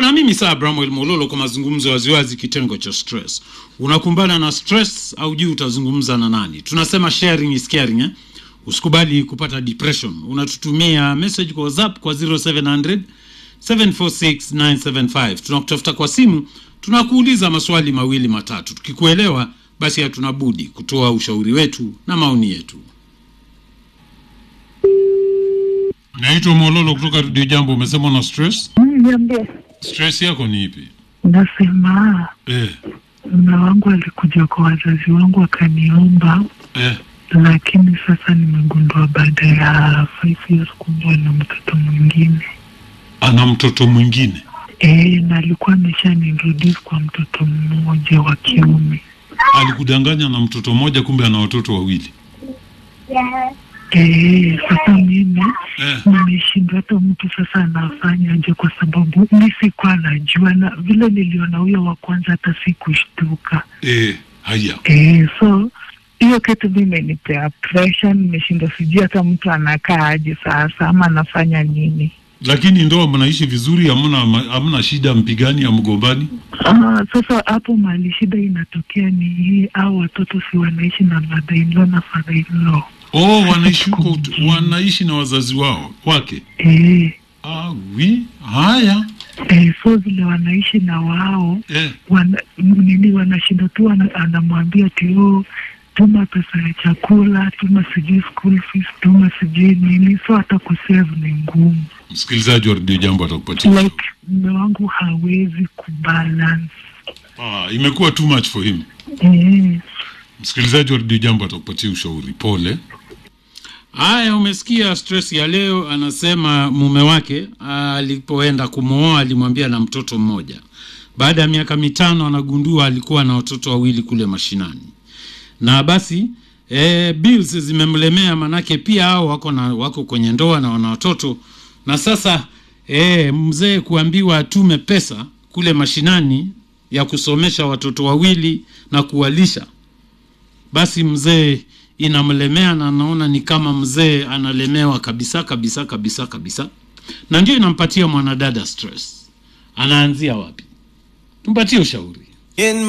na mimi saa Bramwell Mololo kwa mazungumzo ya waziwazi, kitengo cha stress. Unakumbana na stress au juu utazungumza na nani? Tunasema sharing is caring, eh? Usikubali kupata depression. Unatutumia message kwa WhatsApp kwa 0700 746 975. Tunakutafuta kwa simu, tunakuuliza maswali mawili matatu. Tukikuelewa basi hatuna budi kutoa ushauri wetu na maoni yetu. Naitwa Mololo kutoka Radio Jambo. Umesema una stress? Niambie, Stress yako ni ipi? nasema Eh, mume wangu alikuja kwa wazazi wangu akaniomba, eh. lakini sasa nimegundua baada ya five years kumbe na mtoto mwingine Ana mtoto mwingine. e, na alikuwa ameshaniintroduce kwa mtoto mmoja wa kiume Alikudanganya na mtoto mmoja, kumbe ana watoto wawili. e, sasa mimi Eh. nimeshindwa hata mtu sasa anafanyaje, kwa sababu mi sikuwa najua, na vile niliona huyo wa kwanza hata sikushtuka. Eh, haya. Eh, so hiyo kitu mi imenipea pressure, nimeshindwa sijui hata mtu anakaa aje sasa ama anafanya nini. Lakini ndoa mnaishi vizuri, hamna hamna shida, mpigani ya mgombani? Ah, sasa hapo mahali shida inatokea ni hii, au watoto si wanaishi na mother in law na father in law. Oh, wanaishi huko, wanaishi na wazazi wao wake. Eh, Ah, wi haya. eh, so vile wanaishi na wao Eh, wana, nini wanashinda tu wana- anamwambia ati oh, tuma pesa ya chakula, tuma sijui school fees, tuma sijui nini, so hata kusave ni ngumu. msikilizaji wa Radio Jambo atakupatia. like mume wangu hawezi kubalance Ah, imekuwa too much for him. eh, Msikilizaji wa Radio Jambo atakupatia ushauri. Pole. Haya, umesikia stress ya leo. Anasema mume wake alipoenda kumwoa alimwambia na mtoto mmoja. Baada ya miaka mitano anagundua alikuwa na watoto wawili kule mashinani, na basi e, bills zimemlemea, manake pia hao wako na wako kwenye ndoa na wana watoto, na sasa e, mzee kuambiwa atume pesa kule mashinani ya kusomesha watoto wawili na kuwalisha basi mzee inamlemea na anaona ni kama mzee analemewa kabisa kabisa kabisa kabisa, na ndio inampatia mwanadada stress. Anaanzia wapi? Tumpatie ushauri. In